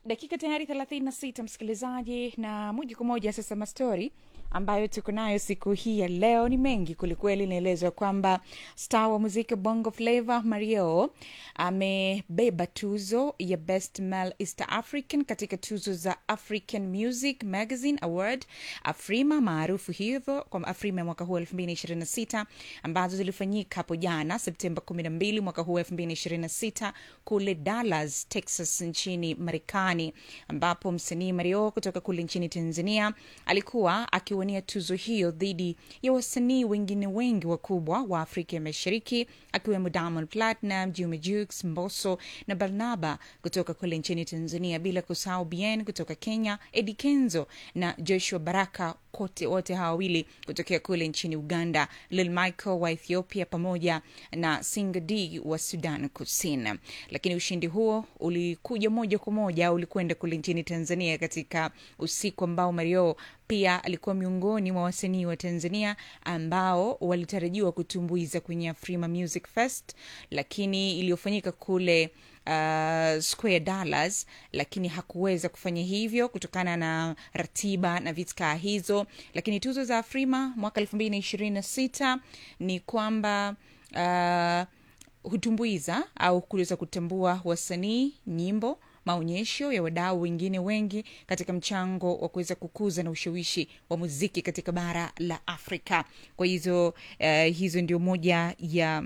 dakika tayari 36 msikilizaji na moja kwa moja sasa mastori ambayo tuko nayo siku hii ya leo ni mengi kwelikweli inaelezwa kwamba star wa muziki bongo flava mario amebeba tuzo ya best male east african katika tuzo za african music magazine award afrima maarufu hivyo kwa afrima ya mwaka huu 2026 ambazo zilifanyika hapo jana septemba 12 mwaka huu 2026 kule dallas texas nchini marekani ambapo msanii mario kutoka kule nchini tanzania alikuwa akiwania tuzo hiyo dhidi ya wasanii wengine wengi wakubwa wa afrika ya mashariki akiwemo diamond platinum juma jux mboso na barnaba kutoka kule nchini tanzania bila kusahau bien kutoka kenya edi kenzo na joshua baraka kote wote hawa wawili kutokea kule nchini uganda lil michael wa ethiopia pamoja na singa d wa sudan kusini lakini ushindi huo ulikuja moja kwa moja ulikwenda kule nchini tanzania katika usiku ambao mario pia alikuwa miongoni mwa wasanii wa tanzania ambao walitarajiwa kutumbuiza kwenye afrima music fest lakini iliyofanyika kule uh, square dollars lakini hakuweza kufanya hivyo kutokana na ratiba na vitkaa hizo lakini tuzo za afrima mwaka elfu mbili na ishirini na sita ni kwamba uh, hutumbuiza au kuweza kutambua wasanii nyimbo maonyesho ya wadau wengine wengi katika mchango wa kuweza kukuza na ushawishi wa muziki katika bara la afrika kwa hizo uh, hizo ndio moja ya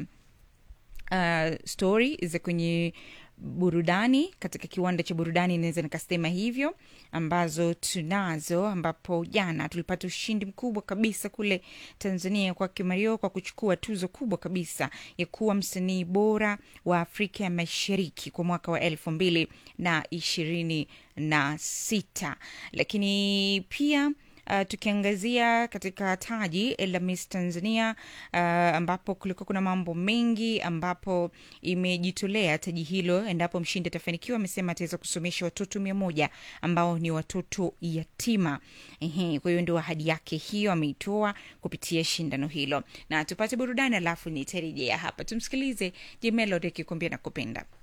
uh, story za kwenye burudani katika kiwanda cha burudani inaweza nikasema hivyo ambazo tunazo ambapo jana tulipata ushindi mkubwa kabisa kule tanzania kwake mario kwa kuchukua tuzo kubwa kabisa ya kuwa msanii bora wa afrika ya mashariki kwa mwaka wa elfu mbili na ishirini na sita lakini pia Uh, tukiangazia katika taji la Miss Tanzania uh, ambapo kulikuwa kuna mambo mengi ambapo imejitolea taji hilo endapo mshindi atafanikiwa amesema ataweza kusomesha watoto mia moja ambao ni watoto yatima Ehe, kwa hiyo ndio ahadi yake hiyo ameitoa kupitia shindano hilo na tupate burudani alafu nitarejea hapa tumsikilize jemelod akikuambia nakupenda